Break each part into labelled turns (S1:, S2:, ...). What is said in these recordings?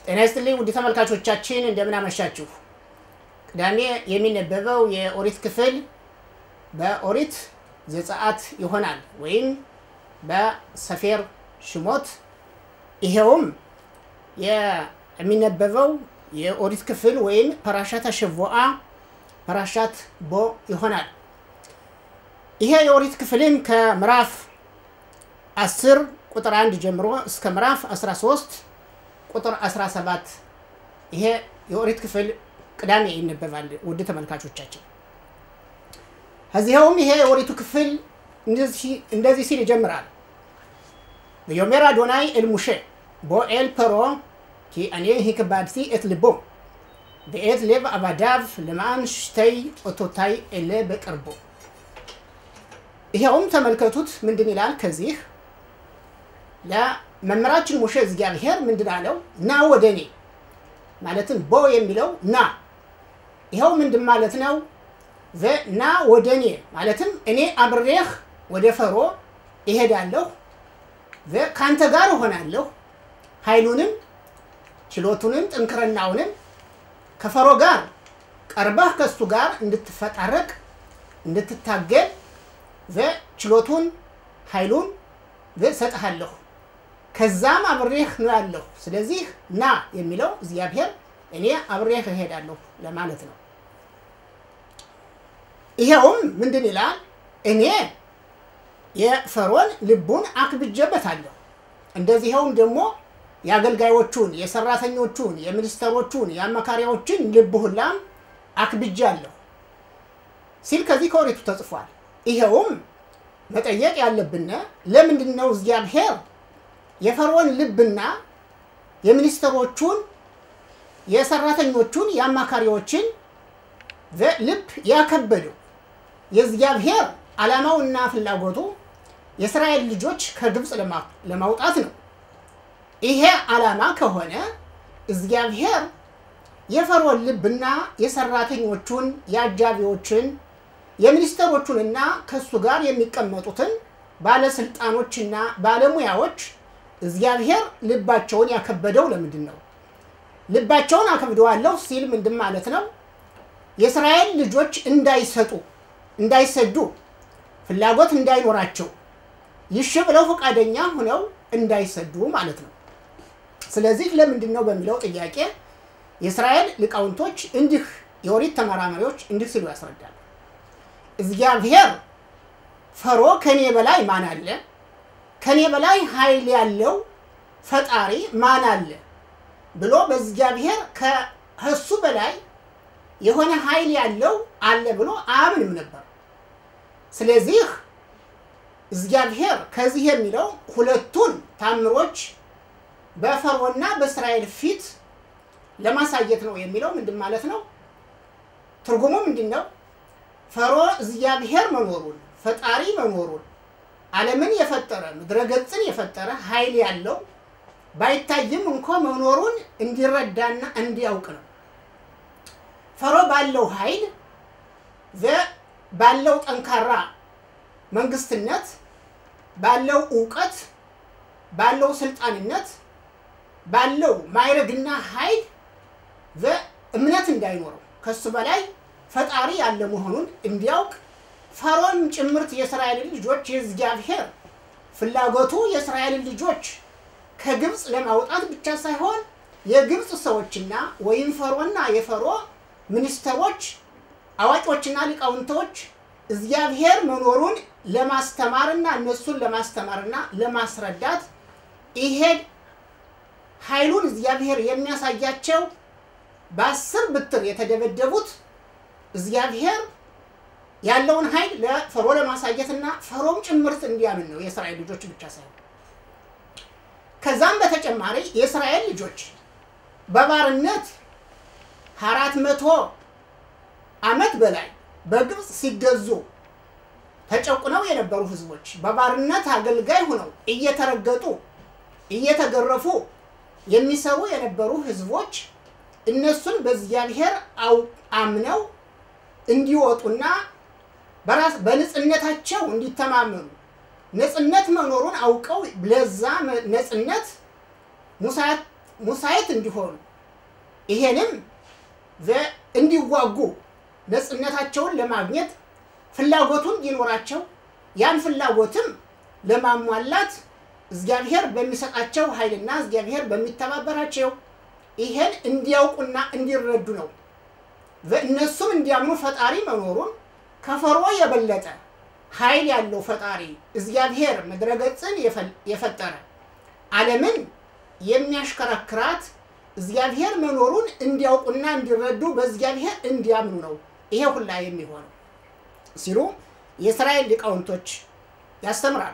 S1: ጤና ይስጥልኝ ውድ ተመልካቾቻችን እንደምን አመሻችሁ። ቅዳሜ የሚነበበው የኦሪት ክፍል በኦሪት ዘጸአት ይሆናል ወይም በሰፌር ሽሞት። ይሄውም የሚነበበው የኦሪት ክፍል ወይም ፐራሻት አሸቮአ ፐራሻት ቦ ይሆናል። ይሄ የኦሪት ክፍልም ከምዕራፍ 10 ቁጥር 1 ጀምሮ እስከ ምዕራፍ 13 ቁጥር 17 ይሄ የኦሪት ክፍል ቅዳሜ ይነበባል። ውድ ተመልካቾቻችን ከዚያውም ይሄ የኦሪቱ ክፍል እንደዚህ ሲል ይጀምራል። ויאמר אדוני אל משה בוא אל פרעה כי אני הקבדתי את ליבו ואת לב עבדיו למען שתי אותותי אלה בקרבו ይኸውም ተመልከቱት ምንድን ይላል ከዚህ ለመምህራችን ሙሴ እግዚአብሔር ምንድን አለው ና ወደ እኔ ማለትም ቦ የሚለው ና ይኸው ምንድን ማለት ነው ና ወደ እኔ ማለትም እኔ አብሬህ ወደ ፈሮ ይሄዳለሁ ከአንተ ጋር እሆናለሁ ኃይሉንም ችሎቱንም ጥንክርናውንም ከፈሮ ጋር ቀርበህ ከሱ ጋር እንድትፈጣረቅ እንድትታገል ችሎቱን ኃይሉን እሰጥሃለሁ ከዛም አብሬህ ነው ያለሁ። ስለዚህ ና የሚለው እግዚአብሔር እኔ አብሬህ እሄዳለሁ ለማለት ነው። ይሄውም ምንድን ይላል? እኔ የፈሮን ልቡን አክብጀበታለሁ። እንደዚኸውም ደግሞ የአገልጋዮቹን፣ የሰራተኞቹን፣ የሚኒስተሮቹን፣ የአማካሪዎችን ልብ ሁላም አክብጃለሁ ሲል ከዚህ ከኦሪቱ ተጽፏል። ይኸውም መጠየቅ ያለብን ለምንድን ነው እግዚአብሔር የፈርዖን ልብና የሚኒስትሮቹን የሰራተኞቹን የአማካሪዎችን ልብ ያከበደው? የእግዚአብሔር ዓላማውና ፍላጎቱ የእስራኤል ልጆች ከግብፅ ለማውጣት ነው። ይሄ ዓላማ ከሆነ እግዚአብሔር የፈርዖን ልብና የሰራተኞቹን የአጃቢዎችን የሚኒስተሮቹንና ከሱ ጋር የሚቀመጡትን ባለስልጣኖችና ባለሙያዎች እግዚአብሔር ልባቸውን ያከበደው ለምንድን ነው? ልባቸውን አከብደዋለሁ ሲል ምንድን ማለት ነው? የእስራኤል ልጆች እንዳይሰጡ እንዳይሰዱ ፍላጎት እንዳይኖራቸው ይሽ ብለው ፈቃደኛ ሆነው እንዳይሰዱ ማለት ነው። ስለዚህ ለምንድን ነው በሚለው ጥያቄ የእስራኤል ሊቃውንቶች እንዲህ የኦሪት ተመራማሪዎች እንዲህ ሲሉ ያስረዳል። እግዚአብሔር ፈሮ ከኔ በላይ ማን አለ? ከኔ በላይ ኃይል ያለው ፈጣሪ ማን አለ ብሎ በእግዚአብሔር ከእሱ በላይ የሆነ ኃይል ያለው አለ ብሎ አያምንም ነበር። ስለዚህ እግዚአብሔር ከዚህ የሚለው ሁለቱን ታምሮች በፈርዖንና በእስራኤል ፊት ለማሳየት ነው የሚለው ምንድን ማለት ነው? ትርጉሙ ምንድን ነው? ፈሮ እግዚአብሔር መኖሩን ፈጣሪ መኖሩን ዓለምን የፈጠረ ምድረ ገጽን የፈጠረ ኃይል ያለው ባይታይም እንኳ መኖሩን እንዲረዳና እንዲያውቅ ነው። ፈሮ ባለው ኃይል ባለው ጠንካራ መንግስትነት፣ ባለው እውቀት፣ ባለው ስልጣንነት፣ ባለው ማይረግና ኃይል እምነት እንዳይኖረው ከሱ በላይ ፈጣሪ ያለ መሆኑን እንዲያውቅ ፈርዖን ጭምርት የእስራኤልን ልጆች የእግዚአብሔር ፍላጎቱ የእስራኤልን ልጆች ከግብፅ ለማውጣት ብቻ ሳይሆን የግብፅ ሰዎችና ወይም ፈርዖንና የፈሮ ሚኒስተሮች፣ አዋቂዎችና ሊቃውንቶች እግዚአብሔር መኖሩን ለማስተማርና እነሱን ለማስተማርና ለማስረዳት ይሄ ኃይሉን እግዚአብሔር የሚያሳያቸው በአስር ብትር የተደበደቡት እግዚአብሔር ያለውን ኃይል ለፈሮ ለማሳየትና ፈሮም ጭምርት እንዲያምን ነው። የእስራኤል ልጆች ብቻ ሳይሆን ከዛም በተጨማሪ የእስራኤል ልጆች በባርነት አራት መቶ ዓመት በላይ በግብፅ ሲገዙ ተጨቁነው የነበሩ ህዝቦች በባርነት አገልጋይ ሆነው እየተረገጡ እየተገረፉ የሚሰሩ የነበሩ ህዝቦች እነሱን በእግዚአብሔር አምነው እንዲወጡና በራስ በንጽህነታቸው እንዲተማመኑ ነጽነት መኖሩን አውቀው ለዛ ነጽነት ሙሳይት እንዲሆኑ ይሄንም እንዲዋጉ ነፃነታቸውን ለማግኘት ፍላጎቱን እንዲኖራቸው ያን ፍላጎትም ለማሟላት እግዚአብሔር በሚሰጣቸው ኃይልና እግዚአብሔር በሚተባበራቸው ይሄን እንዲያውቁና እንዲረዱ ነው። እነሱም እንዲያምኑ ፈጣሪ መኖሩን ከፈርዖ የበለጠ ኃይል ያለው ፈጣሪ እግዚአብሔር ምድረገጽን የፈጠረ ዓለምን የሚያሽከረክራት እግዚአብሔር መኖሩን እንዲያውቁና እንዲረዱ በእግዚአብሔር እንዲያምኑ ነው ይሄ ሁላ የሚሆነው ሲሉ የእስራኤል ሊቃውንቶች ያስተምራሉ።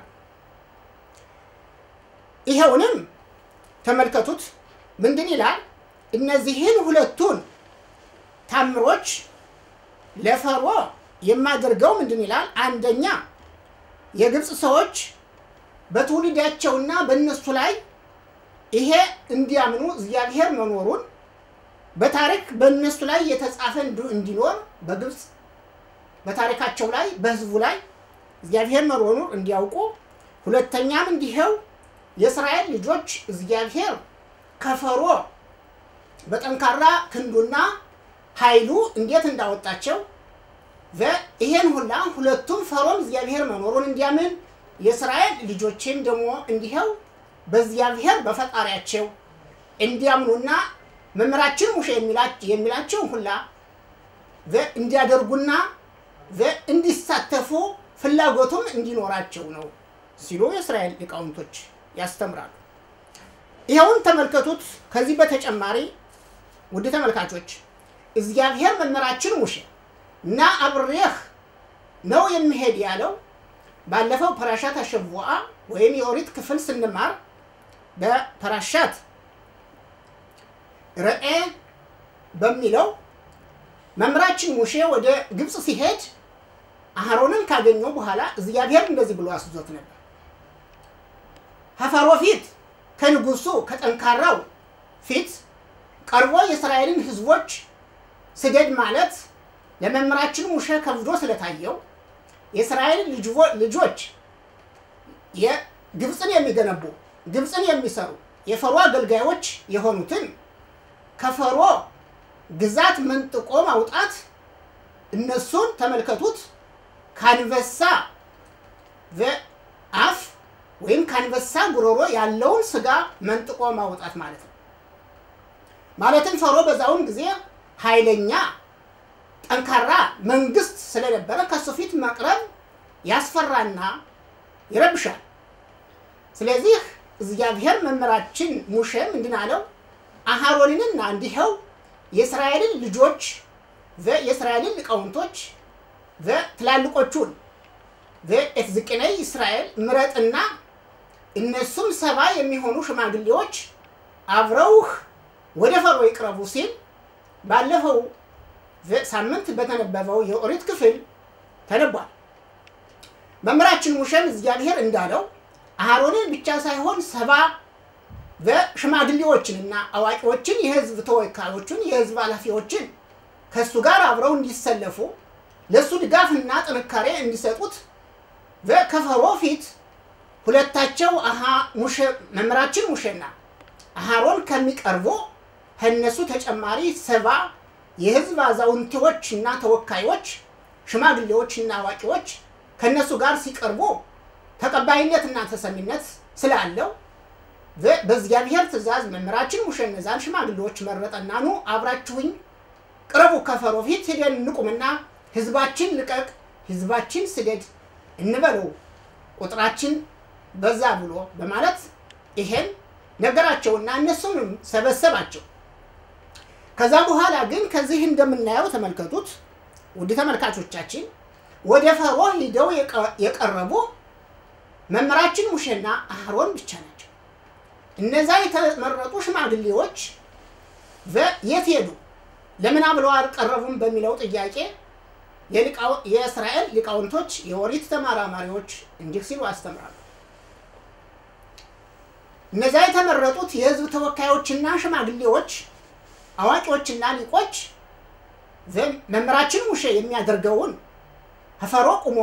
S1: ይኸውንም ተመልከቱት። ምንድን ይላል? እነዚህን ሁለቱን ታምሮች ለፈርዖ የማደርገው ምንድን ይላል? አንደኛ የግብፅ ሰዎች በትውልዳቸውና በእነሱ ላይ ይሄ እንዲያምኑ እግዚአብሔር መኖሩን በታሪክ በእነሱ ላይ የተጻፈ እንዲኖር በግብፅ በታሪካቸው ላይ በሕዝቡ ላይ እግዚአብሔር መኖሩን እንዲያውቁ፣ ሁለተኛም እንዲኸው የእስራኤል ልጆች እግዚአብሔር ከፈርዖ በጠንካራ ክንዱና ኃይሉ እንዴት እንዳወጣቸው ይሄን ሁላ ሁለቱም ፈርዖን እግዚአብሔር መኖሩን እንዲያምን የእስራኤል ልጆችም ደግሞ እንዲኸው በእግዚአብሔር በፈጣሪያቸው እንዲያምኑና መምህራችን ሙሴ የሚላቸው ሁላ እንዲያደርጉና እንዲሳተፉ ፍላጎቱም እንዲኖራቸው ነው ሲሉ የእስራኤል ሊቃውንቶች ያስተምራሉ። ይኸውን ተመልከቱት። ከዚህ በተጨማሪ ውድ ተመልካቾች እግዚአብሔር መምህራችን ሙሴ እና አብሬህ ነው የሚሄድ ያለው ባለፈው ፐራሻት አሸቡአ ወይም የኦሪት ክፍል ስንማር በፐራሻት ርኤ በሚለው መምህራችን ሙሴ ወደ ግብፅ ሲሄድ አህሮንን ካገኘው በኋላ እግዚአብሔር እንደዚህ ብሎ አስዞት ነበር። ከፈርዖ ፊት ከንጉሱ ከጠንካራው ፊት ቀርቦ የእስራኤልን ሕዝቦች ስደድ ማለት ለመምህራችን ሙሴ ከብዶ ስለታየው የእስራኤል ልጆች ግብፅን የሚገነቡ ግብፅን የሚሰሩ የፈርዖ አገልጋዮች የሆኑትን ከፈርዖ ግዛት መንጥቆ ማውጣት እነሱን ተመልከቱት ከአንበሳ አፍ ወይም ከአንበሳ ጉሮሮ ያለውን ስጋ መንጥቆ ማውጣት ማለት ነው። ማለትም ፈርዖ በዛውን ጊዜ ኃይለኛ ጠንካራ መንግስት ስለነበረ ከሱ ፊት መቅረብ ያስፈራና ይረብሻል። ስለዚህ እግዚአብሔር መምህራችን ሙሴ ምንድን አለው? አሃሮንንና እንዲኸው የእስራኤልን ልጆች የእስራኤልን ሊቃውንቶች ትላልቆቹን ኤትዝቅነይ እስራኤል ምረጥና እነሱም ሰባ የሚሆኑ ሽማግሌዎች አብረውህ ወደ ፈርዖ ይቅረቡ ሲል ባለፈው ሳምንት በተነበበው የኦሪት ክፍል ተነቧል። መምህራችን ሙሴም እግዚአብሔር እንዳለው አሮንን ብቻ ሳይሆን ሰባ ሽማግሌዎችንና አዋቂዎችን የህዝብ ተወካዮችን የህዝብ ኃላፊዎችን ከእሱ ጋር አብረው እንዲሰለፉ ለእሱ ድጋፍና ጥንካሬ እንዲሰጡት ከፈርዖ ፊት ሁለታቸው መምህራችን ሙሴና አሃሮን ከሚቀርቡ ከእነሱ ተጨማሪ ሰባ የህዝብ አዛውንቶች እና ተወካዮች ሽማግሌዎች እና አዋቂዎች ከእነሱ ጋር ሲቀርቡ ተቀባይነትና ተሰሚነት ስላለው በእግዚአብሔር ትእዛዝ መምህራችን ሙሴ እነዛን ሽማግሌዎች መረጠና ኑ አብራችሁኝ ቅረቡ፣ ከፈርዖ ፊት ሄደን እንቁምና ህዝባችን ልቀቅ፣ ህዝባችን ስደድ እንበለው፣ ቁጥራችን በዛ ብሎ በማለት ይሄን ነገራቸውና እነሱንም ሰበሰባቸው። ከዛ በኋላ ግን ከዚህ እንደምናየው ተመልከቱት ውድ ተመልካቾቻችን፣ ወደ ፈርዖ ሂደው የቀረቡ መምህራችን ሙሴና አህሮን ብቻ ናቸው። እነዛ የተመረጡ ሽማግሌዎች የት ሄዱ? ለምን ብለው አልቀረቡም? በሚለው ጥያቄ የእስራኤል ሊቃውንቶች የኦሪት ተመራማሪዎች እንዲህ ሲሉ አስተምራሉ። እነዛ የተመረጡት የህዝብ ተወካዮችና ሽማግሌዎች አዋቂዎችና ሊቆች መምህራችን ሙሴ የሚያደርገውን ከፈርዖ ቁሞ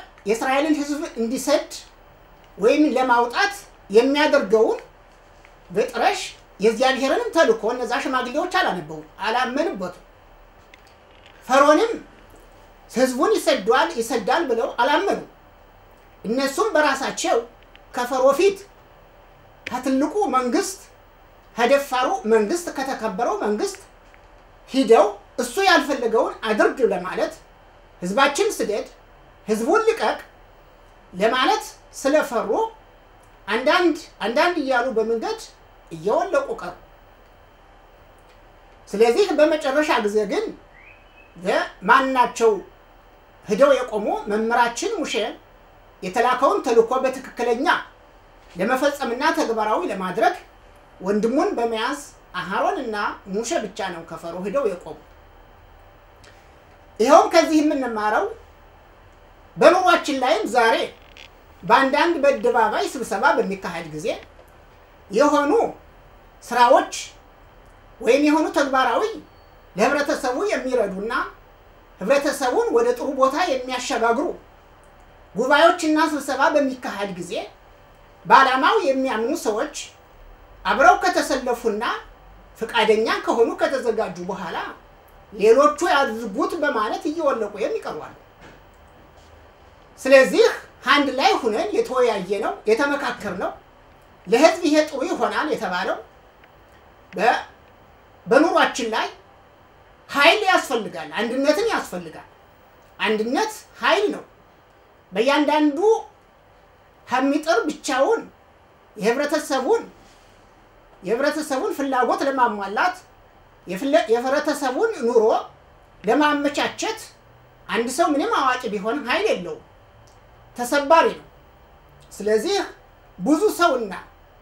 S1: የእስራኤልን ህዝብ እንዲሰድ ወይም ለማውጣት የሚያደርገውን በጥረሽ የእግዚአብሔርንም ተልኮ እነዛ ሽማግሌዎች አላነበቡ አላመንበትም። ፈርዖንም ህዝቡን ይሰዷል ይሰዳል ብለው አላመኑ። እነሱም በራሳቸው ከፈሮ ፊት ከትልቁ መንግስት ከደፋሩ መንግስት ከተከበረው መንግስት ሂደው እሱ ያልፈለገውን አድርግ ለማለት ህዝባችን ስደድ፣ ህዝቡን ልቀቅ ለማለት ስለፈሩ አንዳንድ አንዳንድ እያሉ በመንገድ እየወለቁ ቀሩ። ስለዚህ በመጨረሻ ጊዜ ግን ማናቸው ሂደው የቆሙ መምህራችን ሙሴ የተላከውን ተልእኮ በትክክለኛ ለመፈጸምና ተግባራዊ ለማድረግ ወንድሙን በመያዝ አሃሮን እና ሙሴ ብቻ ነው ከፈሮ ሂደው የቆሙ። ይኸውም ከዚህ የምንማረው በኑሯችን ላይም ዛሬ በአንዳንድ በአደባባይ ስብሰባ በሚካሄድ ጊዜ የሆኑ ስራዎች ወይም የሆኑ ተግባራዊ ለህብረተሰቡ የሚረዱና ህብረተሰቡን ወደ ጥሩ ቦታ የሚያሸጋግሩ ጉባኤዎችና ስብሰባ በሚካሄድ ጊዜ በዓላማው የሚያምኑ ሰዎች አብረው ከተሰለፉና ፈቃደኛ ከሆኑ ከተዘጋጁ በኋላ ሌሎቹ ያድርጉት በማለት እየወለቁ የሚቀርባሉ። ስለዚህ አንድ ላይ ሁነን የተወያየ ነው የተመካከር ነው ለህዝብ ይሄ ጥሩ ይሆናል የተባለው በኑሯችን ላይ ኃይል ያስፈልጋል፣ አንድነትን ያስፈልጋል። አንድነት ኃይል ነው። በእያንዳንዱ ከሚጥር ብቻውን የህብረተሰቡን የህብረተሰቡን ፍላጎት ለማሟላት የህብረተሰቡን ኑሮ ለማመቻቸት አንድ ሰው ምንም አዋቂ ቢሆን ኃይል የለውም፣ ተሰባሪ ነው። ስለዚህ ብዙ ሰውና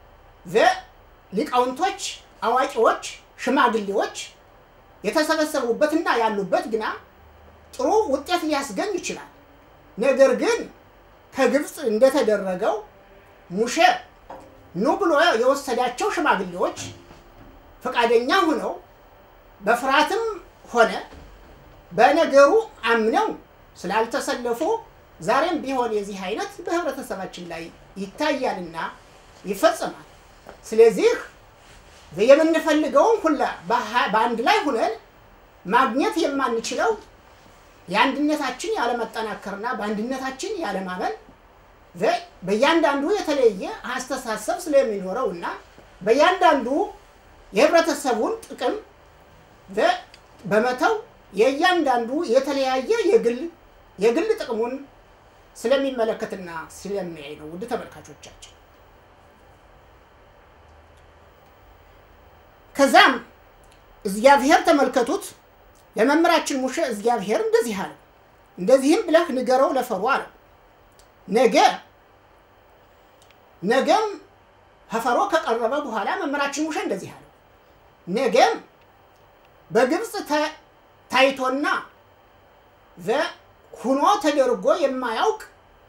S1: ሊቃውንቶች፣ አዋቂዎች፣ ሽማግሌዎች የተሰበሰቡበትና ያሉበት ግና ጥሩ ውጤት ሊያስገኝ ይችላል። ነገር ግን ከግብፅ እንደተደረገው ሙሴ ኑ ብሎ የወሰዳቸው ሽማግሌዎች ፈቃደኛ ሆነው በፍርሃትም ሆነ በነገሩ አምነው ስላልተሰለፉ ዛሬም ቢሆን የዚህ አይነት በህብረተሰባችን ላይ ይታያልና ይፈጸማል። ስለዚህ የምንፈልገውን ሁላ በአንድ ላይ ሁነን ማግኘት የማንችለው የአንድነታችን ያለመጠናከርና በአንድነታችን ያለማመን በእያንዳንዱ የተለየ አስተሳሰብ ስለሚኖረው እና በእያንዳንዱ የህብረተሰቡን ጥቅም በመተው የእያንዳንዱ የተለያየ የግል የግል ጥቅሙን ስለሚመለከትና ስለሚያይ ነው። ውድ ተመልካቾቻችን ከዛም እግዚአብሔር ተመልከቱት ለመምህራችን ሙሴ እግዚአብሔር እንደዚህ አለ፣ እንደዚህም ብለህ ንገረው ለፈርዖን አለው። ነገ ነገም ከፈርዖን ከቀረበ በኋላ መምህራችን ሙሴ እንደዚህ አለ፣ ነገም በግብፅ ታይቶና ሁኖ ተደርጎ የማያውቅ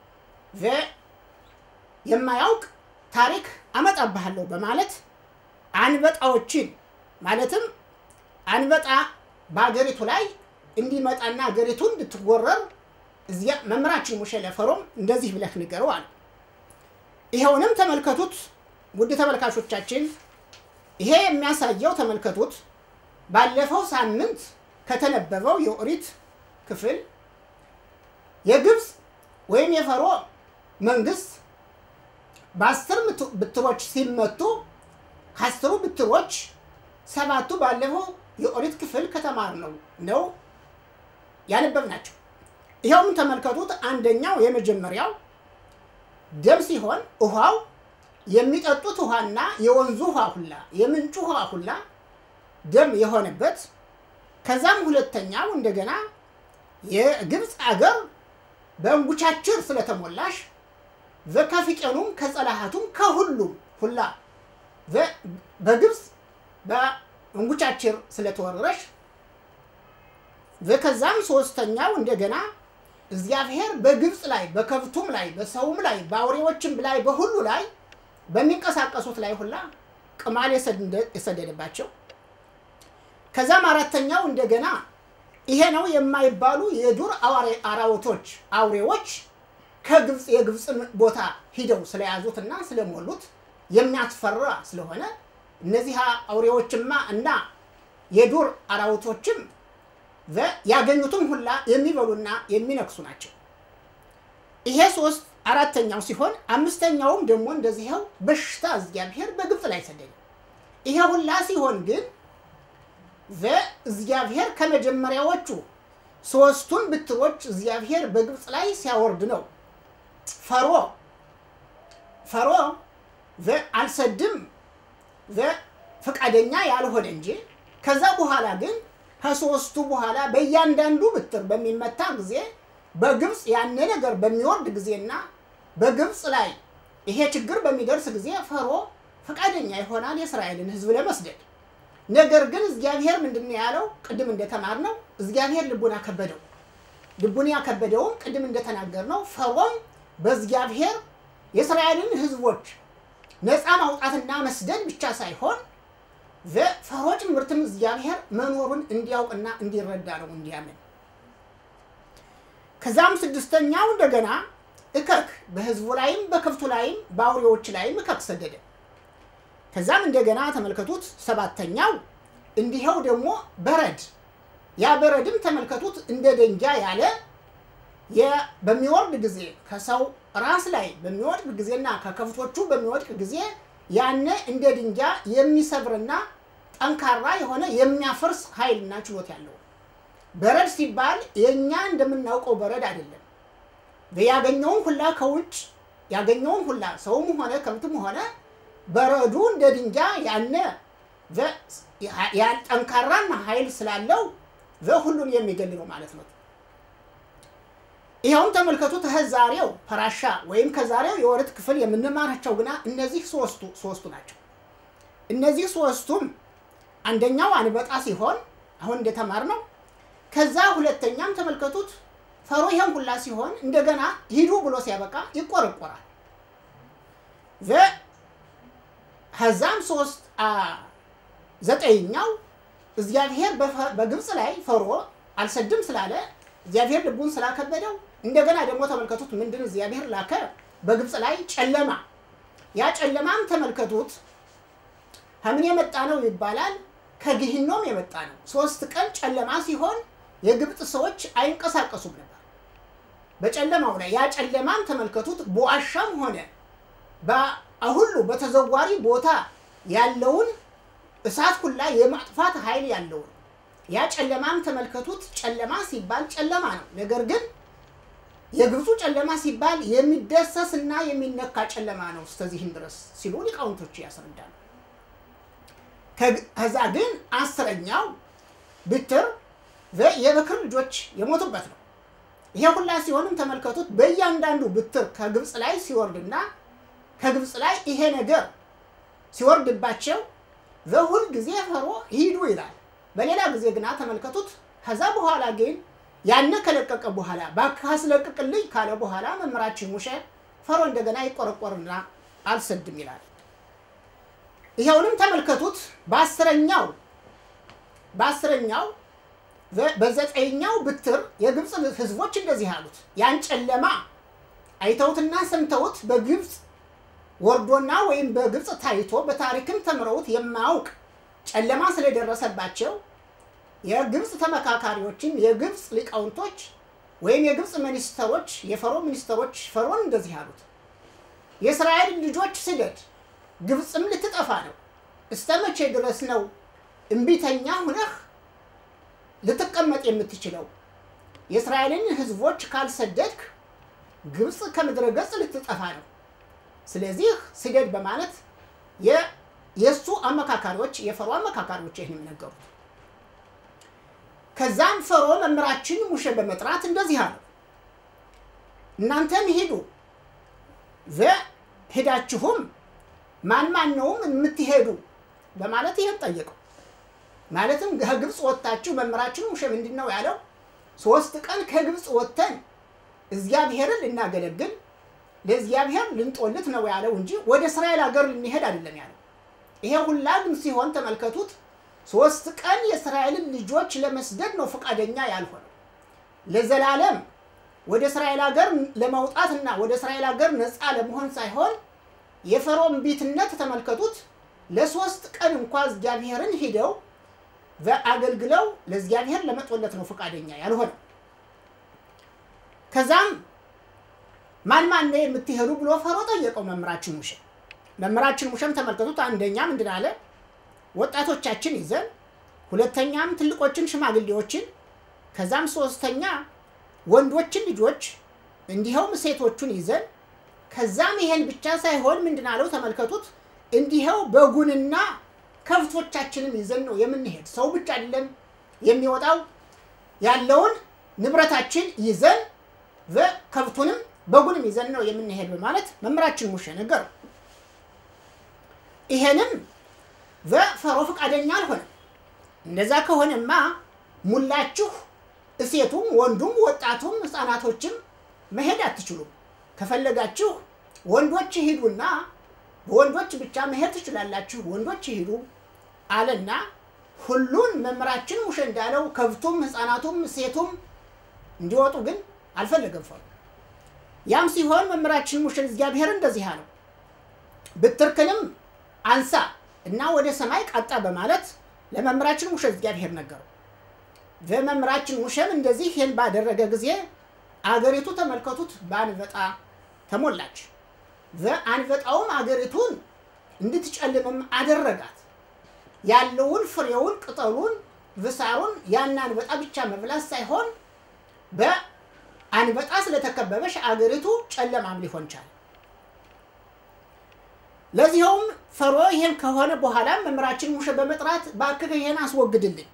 S1: የማያውቅ ታሪክ አመጣብሃለሁ በማለት አንበጣዎችን ማለትም አንበጣ በሀገሪቱ ላይ እንዲመጣና ሀገሪቱ እንድትወረር እዚያ መምህራችን ሙሴ ለፈርዖን እንደዚህ ብለህ ንገረው አለ። ይኸውንም ተመልከቱት ውድ ተመልካቾቻችን፣ ይሄ የሚያሳየው ተመልከቱት ባለፈው ሳምንት ከተነበበው የኦሪት ክፍል የግብፅ ወይም የፈርዖን መንግስት በአስር ብትሮች ሲመቱ ከአስሩ ብትሮች ሰባቱ ባለፈው የኦሪት ክፍል ከተማር ነው ነው ያነበብናቸው። ይኸውም ተመልከቱት። አንደኛው የመጀመሪያው ደም ሲሆን ውሃው የሚጠጡት ውሃና የወንዙ ውሃ ሁላ የምንጩ ውሃ ሁላ ደም የሆነበት ከዛም ሁለተኛው እንደገና የግብፅ አገር በእንጉቻችር ስለተሞላሽ ከፊቄኑም ከጸላሃቱም ከሁሉም ሁላ በግብፅ በእንጉቻችር ስለተወረረሽ ከዛም ሶስተኛው እንደገና እግዚአብሔር በግብፅ ላይ በከብቱም ላይ በሰውም ላይ በአውሬዎችም ላይ በሁሉ ላይ በሚንቀሳቀሱት ላይ ሁላ ቅማል የሰደደባቸው ከዛም አራተኛው እንደገና ይሄ ነው የማይባሉ የዱር አራዊቶች አውሬዎች ከግብፅ የግብፅን ቦታ ሂደው ስለያዙትና ስለሞሉት የሚያስፈራ ስለሆነ እነዚህ አውሬዎችማ እና የዱር አራዊቶችም ያገኙትም ሁላ የሚበሉና የሚነክሱ ናቸው። ይሄ ሶስት አራተኛው ሲሆን አምስተኛውም ደግሞ እንደዚህው በሽታ እግዚአብሔር በግብፅ ላይ ሰደደ። ይሄ ሁላ ሲሆን ግን እግዚአብሔር ከመጀመሪያዎቹ ሶስቱን ብትሮች እግዚአብሔር በግብፅ ላይ ሲያወርድ ነው። ፈሮ ፈሮ አልሰድም ፈቃደኛ ያልሆነ እንጂ ከዛ በኋላ ግን ከሶስቱ በኋላ በእያንዳንዱ ብትር በሚመታ ጊዜ በግብፅ ያነ ነገር በሚወርድ ጊዜና በግብፅ ላይ ይሄ ችግር በሚደርስ ጊዜ ፈሮ ፈቃደኛ ይሆናል የእስራኤልን ሕዝብ ለመስደድ። ነገር ግን እግዚአብሔር ምንድን ነው ያለው? ቅድም እንደተማርነው እግዚአብሔር ልቡን አከበደው። ልቡን ያከበደውም ቅድም እንደተናገርነው ፈሮም በእግዚአብሔር የእስራኤልን ሕዝቦች ነፃ ማውጣትና መስደድ ብቻ ሳይሆን ፈሮ ጭምርትም እግዚአብሔር መኖሩን እንዲያውቅና እንዲረዳ ነው እንዲያምን። ከዛም ስድስተኛው እንደገና እከክ በህዝቡ ላይም በከብቱ ላይም በአውሬዎች ላይም እከክ ሰደደ። ከዛም እንደገና ተመልከቱት ሰባተኛው እንዲኸው ደግሞ በረድ ያ በረድም ተመልከቱት እንደ ደንጃ ያለ በሚወርድ ጊዜ ከሰው ራስ ላይ በሚወድቅ ጊዜና ከከብቶቹ በሚወድቅ ጊዜ ያነ እንደ ድንጃ የሚሰብርና ጠንካራ የሆነ የሚያፈርስ ኃይልና ችሎት ያለው በረድ ሲባል የእኛ እንደምናውቀው በረድ አይደለም። ያገኘውን ሁላ ከውጭ ያገኘውን ሁላ ሰውም ሆነ ከብትም ሆነ በረዱ እንደ ድንጃ ያነ ጠንካራና ኃይል ስላለው ሁሉን የሚገል ነው ማለት ነው። ይኸውም ተመልከቱት ከዛሬው ፐራሻ ወይም ከዛሬው የወረት ክፍል የምንማራቸው ግና እነዚህ ሶስቱ ሶስቱ ናቸው። እነዚህ ሶስቱም አንደኛው አንበጣ ሲሆን አሁን እንደተማር ነው። ከዛ ሁለተኛም ተመልከቱት ፈሮ ይሄን ሁላ ሲሆን እንደገና ሂዱ ብሎ ሲያበቃ ይቆረቆራል። ከዛም ሶስት ዘጠኝኛው እግዚአብሔር በግብፅ ላይ ፈሮ አልሰድም ስላለ እግዚአብሔር ልቡን ስላከበደው እንደገና ደግሞ ተመልከቱት ምንድን እግዚአብሔር ላከ በግብፅ ላይ ጨለማ። ያ ጨለማም ተመልከቱት ከምን የመጣ ነው ይባላል? ከግህኖም የመጣ ነው። ሶስት ቀን ጨለማ ሲሆን የግብፅ ሰዎች አይንቀሳቀሱም ነበር በጨለማው ላይ። ያ ጨለማም ተመልከቱት በዋሻም ሆነ ሁሉ በተዘዋሪ ቦታ ያለውን እሳት ሁላ የማጥፋት ኃይል ያለውን ያ ጨለማም ተመልከቱት። ጨለማ ሲባል ጨለማ ነው። ነገር ግን የግብፁ ጨለማ ሲባል የሚደሰስ እና የሚነካ ጨለማ ነው እስከዚህም ድረስ ሲሉ ሊቃውንቶች ያስረዳሉ። ከዛ ግን አስረኛው ብትር የበክር ልጆች የሞቱበት ነው። ይሄ ሁላ ሲሆንም ተመልከቱት በእያንዳንዱ ብትር ከግብፅ ላይ ሲወርድና ከግብፅ ላይ ይሄ ነገር ሲወርድባቸው በሁል ጊዜ ፈሮ ሂዱ ይላል። በሌላ ጊዜ ግና ተመልከቱት። ከዛ በኋላ ግን ያነ ከለቀቀ በኋላ እባክህ አስለቅቅልኝ ካለ በኋላ መምህራችን ሙሴ ፈሮ እንደገና ይቆረቆርና አልሰድም ይላል። ይኸውንም ተመልከቱት። በአስረኛው በአስረኛው በዘጠኛው ብትር የግብፅ ሕዝቦች እንደዚህ አሉት። ያን ጨለማ አይተውትና ሰምተውት በግብፅ ወርዶና ወይም በግብፅ ታይቶ በታሪክም ተምረውት የማያውቅ ጨለማ ስለደረሰባቸው የግብፅ ተመካካሪዎችም የግብፅ ሊቃውንቶች ወይም የግብፅ ሚኒስተሮች የፈሮ ሚኒስተሮች ፈሮን እንደዚህ አሉት፣ የእስራኤል ልጆች ስደድ፣ ግብፅም ልትጠፋ ነው። እስተ መቼ ድረስ ነው እምቢተኛ ሁነህ ልትቀመጥ የምትችለው? የእስራኤልን ሕዝቦች ካልሰደድክ ግብፅ ከምድረ ገጽ ልትጠፋ ነው። ስለዚህ ስደድ በማለት የእሱ አመካካሪዎች የፈሮ አመካካሪዎች ይህን የሚነገሩት። ከዛም ፈሮ መምህራችን ሙሴ በመጥራት እንደዚህ አለው፣ እናንተም ሂዱ ሄዳችሁም ማን ማን ነውም የምትሄዱ በማለት ይህን ጠየቀው። ማለትም ከግብፅ ወጥታችሁ መምህራችን ሙሴ ምንድን ነው ያለው? ሶስት ቀን ከግብፅ ወጥተን እግዚአብሔርን ልናገለግል ለእግዚአብሔር ልንጦልት ነው ያለው እንጂ ወደ እስራኤል ሀገር ልንሄድ አይደለም ያለው። ይሄ ሁላ ግን ሲሆን ተመልከቱት፣ ሶስት ቀን የእስራኤልን ልጆች ለመስደድ ነው ፈቃደኛ ያልሆነው። ለዘላለም ወደ እስራኤል ሀገር ለመውጣትና ወደ እስራኤል ሀገር ነፃ ለመሆን ሳይሆን የፈርዖን ቢትነት ተመልከቱት፣ ለሶስት ቀን እንኳ እግዚአብሔርን ሂደው አገልግለው ለእግዚአብሔር ለመጦለት ነው ፈቃደኛ ያልሆነው። ከዛም ማን ማን ነው የምትሄዱ ብሎ ፈሮ ጠየቀው መምህራችን ሙሼ። መምህራችን ሙሼም ተመልከቱት፣ አንደኛ ምንድን አለ? ወጣቶቻችን ይዘን፣ ሁለተኛም ትልቆችን ሽማግሌዎችን፣ ከዛም ሶስተኛ ወንዶችን ልጆች እንዲኸውም ሴቶቹን ይዘን ከዛም ይሄን ብቻ ሳይሆን ምንድን አለው ተመልከቱት፣ እንዲኸው በጉንና ከብቶቻችንን ይዘን ነው የምንሄድ። ሰው ብቻ አይደለም የሚወጣው ያለውን ንብረታችን ይዘን ከብቱንም በጉንም ይዘን ነው የምንሄድ በማለት መምህራችን ሙሼ ነገሩ። ይሄንም ፈሮ ፈቃደኛ አልሆነም። እንደዛ ከሆነማ ሙላችሁ እሴቱም ወንዱም ወጣቱም ህፃናቶችም መሄድ አትችሉም። ከፈለጋችሁ ወንዶች ሂዱና በወንዶች ብቻ መሄድ ትችላላችሁ፣ ወንዶች ሂዱ አለና ሁሉን መምህራችን ሙሼ እንዳለው ከብቱም ህፃናቱም ሴቱም እንዲወጡ ግን አልፈለገም ፈሮ። ያም ሲሆን መምህራችን ሙሼ እግዚአብሔር እንደዚህ አለው፣ ብትርክንም አንሳ እና ወደ ሰማይ ቃጣ በማለት ለመምህራችን ሙሼ እግዚአብሔር ነገረው። በመምህራችን ሙሼም እንደዚህ ይህን ባደረገ ጊዜ አገሪቱ ተመልከቱት በአንበጣ ተሞላች። በአንበጣውም አገሪቱን እንድትጨልምም አደረጋት። ያለውን ፍሬውን፣ ቅጠሉን፣ ብሳሩን ያን አንበጣ ብቻ መብላት ሳይሆን በአንበጣ ስለተከበበች አገሪቱ ጨለማም ሊሆን ቻለ። ለዚኸውም ፈሮ ይሄን ከሆነ በኋላ መምህራችን ሙሼ በመጥራት እባክህ ይሄን አስወግድልኝ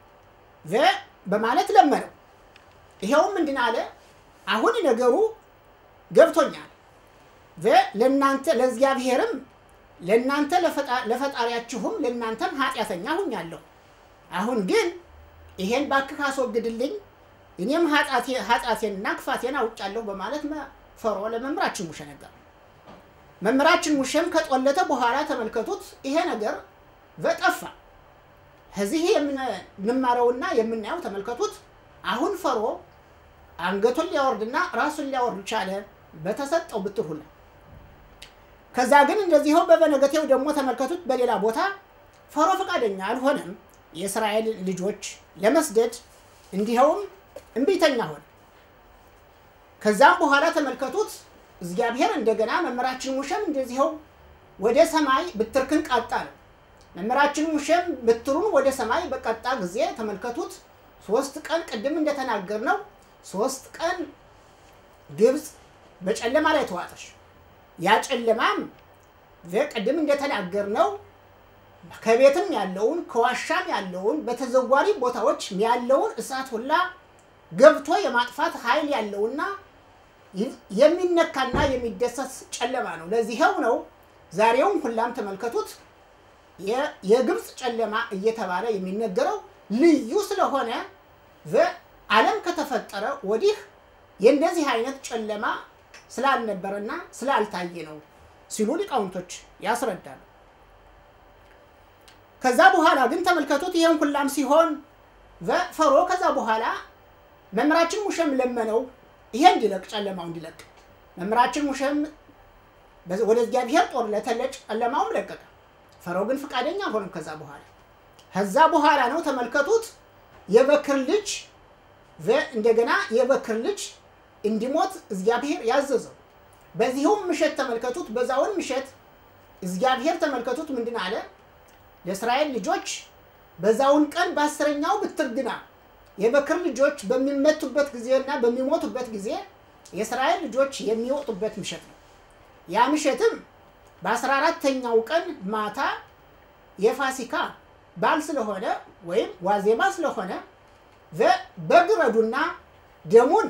S1: በማለት ለመነው። ይኸውም ምንድን አለ? አሁን ነገሩ ገብቶኛል። ለእናንተ ለእግዚአብሔርም ለእናንተ ለፈጣሪያችሁም ለእናንተም ኃጢአተኛ ሁኛለሁ። አሁን ግን ይሄን እባክህ አስወግድልኝ፣ እኔም ኃጢአቴንና ክፋቴን አውጫለሁ በማለት ፈሮ ለመምህራችን ሙሼ ነገር መምህራችን ሙሼም ከጦለተ በኋላ ተመልከቱት፣ ይሄ ነገር በጠፋ ከዚህ የምንማረውና የምናየው ተመልከቱት። አሁን ፈሮ አንገቱን ሊያወርድና ራሱን ሊያወርድ ቻለ በተሰጠው ብትር ሁላ። ከዛ ግን እንደዚህው በበነገቴው ደግሞ ተመልከቱት፣ በሌላ ቦታ ፈሮ ፈቃደኛ አልሆነም የእስራኤል ልጆች ለመስደድ እንዲኸውም እምቢተኛ ሆነ። ከዛም በኋላ ተመልከቱት እግዚአብሔር እንደገና መምህራችን ሙሼም እንደዚኸው ወደ ሰማይ ብትርክን ቃጣ ነው። መምህራችን ሙሼም ብትሩን ወደ ሰማይ በቀጣ ጊዜ ተመልከቱት ሶስት ቀን ቅድም እንደተናገር ነው ሶስት ቀን ግብፅ በጨለማ ላይ ተዋጠች። ያ ጨለማም ቅድም እንደተናገር ነው ከቤትም ያለውን ከዋሻም ያለውን በተዘዋሪ ቦታዎች ያለውን እሳት ሁላ ገብቶ የማጥፋት ኃይል ያለውና የሚነካና የሚደሰት ጨለማ ነው። ለዚህው ነው ዛሬውም ሁላም ተመልከቱት የግብፅ ጨለማ እየተባለ የሚነገረው ልዩ ስለሆነ ዓለም ከተፈጠረ ወዲህ የእንደዚህ አይነት ጨለማ ስላልነበረና ስላልታየ ነው ሲሉ ሊቃውንቶች ያስረዳሉ። ከዛ በኋላ ግን ተመልከቱት ይህን ሁላም ሲሆን ፈሮ ከዛ በኋላ መምህራችን ሙሼም ለመነው ይሄ እንዲለቅ ጨለማው እንዲለቅ። መምህራችን ሙሼም ወደ እግዚአብሔር ጦር ለተለጭ ጨለማውም ለቀቀ። ፈሮ ግን ፈቃደኛ አልሆነም። ከዛ በኋላ ከዛ በኋላ ነው ተመልከቱት የበክር ልጅ እንደገና የበክር ልጅ እንዲሞት እግዚአብሔር ያዘዘው። በዚሁም ምሸት ተመልከቱት፣ በዛውን ምሸት እግዚአብሔር ተመልከቱት ምንድን አለ ለእስራኤል ልጆች በዛውን ቀን በአስረኛው ብትርግና የበክር ልጆች በሚመቱበት ጊዜና በሚሞቱበት ጊዜ የእስራኤል ልጆች የሚወጡበት ምሸት ነው። ያ ምሸትም በአስራ አራተኛው ቀን ማታ የፋሲካ በዓል ስለሆነ ወይም ዋዜማ ስለሆነ በግ ረዱና ደሙን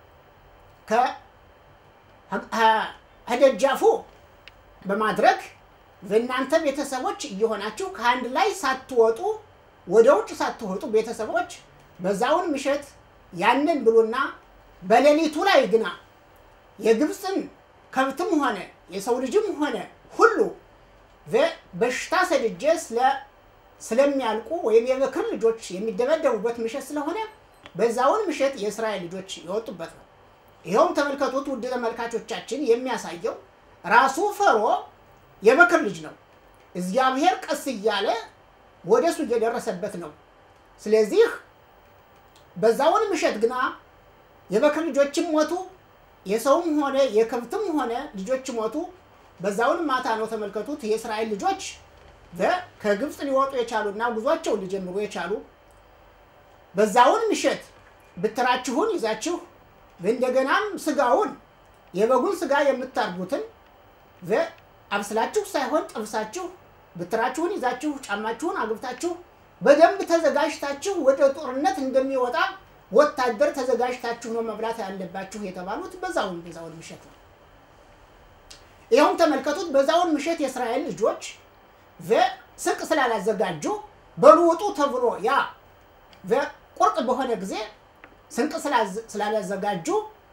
S1: ከደጃፉ በማድረግ በእናንተ ቤተሰቦች እየሆናችሁ ከአንድ ላይ ሳትወጡ ወደ ውጭ ሳትወጡ ቤተሰቦች በዛውን ምሸት ያንን ብሉና በሌሊቱ ላይ ግና የግብፅን ከብትም ሆነ የሰው ልጅም ሆነ ሁሉ በሽታ ሰድጄ ስለሚያልቁ ወይም የበክር ልጆች የሚደበደቡበት ምሸት ስለሆነ በዛውን ምሸት የእስራኤል ልጆች የወጡበት ነው። ይኸውም ተመልከቱት ውድ ተመልካቾቻችን የሚያሳየው ራሱ ፈሮ የበክር ልጅ ነው። እግዚአብሔር ቀስ እያለ ወደ እሱ እየደረሰበት ነው። ስለዚህ በዛውን ምሸት ግና የበክር ልጆችም ሞቱ፣ የሰውም ሆነ የከብትም ሆነ ልጆች ሞቱ። በዛውን ማታ ነው ተመልከቱት። የእስራኤል ልጆች ከግብፅ ሊወጡ የቻሉና ጉዟቸውን ሊጀምሩ የቻሉ በዛውን ምሸት ብትራችሁን ይዛችሁ እንደገናም ስጋውን የበጉን ስጋ የምታርጉትን አብስላችሁ ሳይሆን ጠብሳችሁ ብትራችሁን ይዛችሁ ጫማችሁን አግብታችሁ በደንብ ተዘጋጅታችሁ ወደ ጦርነት እንደሚወጣ ወታደር ተዘጋጅታችሁ ነው መብላት ያለባችሁ የተባሉት በዛውን በዛውን ምሸት ነው። ይኸውም ተመልከቱት። በዛውን ምሸት የእስራኤል ልጆች ስንቅ ስላላዘጋጁ በሉ ውጡ ተብሎ ያ ቁርጥ በሆነ ጊዜ ስንቅ ስላላዘጋጁ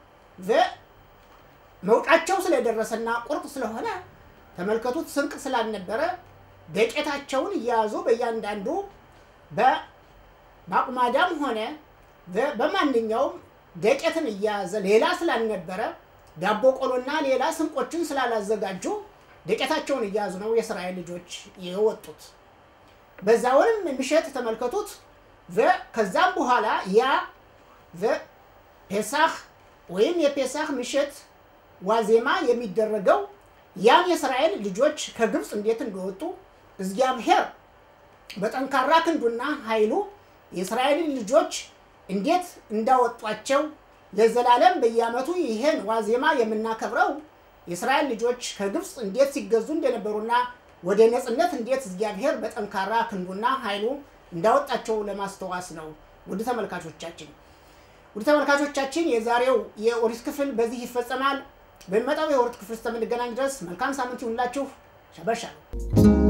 S1: መውጫቸው ስለደረሰና ቁርጥ ስለሆነ ተመልከቱት። ስንቅ ስላልነበረ ደቄታቸውን እየያዙ በእያንዳንዱ በአቁማዳም ሆነ በማንኛውም ደቄትን እየያዘ ሌላ ስላልነበረ ዳቦ ቆሎና ሌላ ስንቆችን ስላላዘጋጁ ደቄታቸውን እያያዙ ነው የእስራኤል ልጆች የወጡት። በዛውንም ምሽት ተመልከቱት። ከዛም በኋላ ያ ፔሳህ ወይም የፔሳህ ምሽት ዋዜማ የሚደረገው ያን የእስራኤል ልጆች ከግብፅ እንዴት እንደወጡ እግዚአብሔር በጠንካራ ክንዱና ኃይሉ የእስራኤልን ልጆች እንዴት እንዳወጧቸው ለዘላለም በየዓመቱ ይሄን ዋዜማ የምናከብረው የእስራኤል ልጆች ከግብፅ እንዴት ሲገዙ እንደነበሩና ወደ ነፃነት እንዴት እግዚአብሔር በጠንካራ ክንዱና ኃይሉ እንዳወጣቸው ለማስተዋስ ነው። ውድ ተመልካቾቻችን ውድ ተመልካቾቻችን የዛሬው የኦሪት ክፍል በዚህ ይፈጸማል። በሚመጣው የኦሪት ክፍል እስከምንገናኝ ድረስ መልካም ሳምንት ይሁንላችሁ። ሸበሻ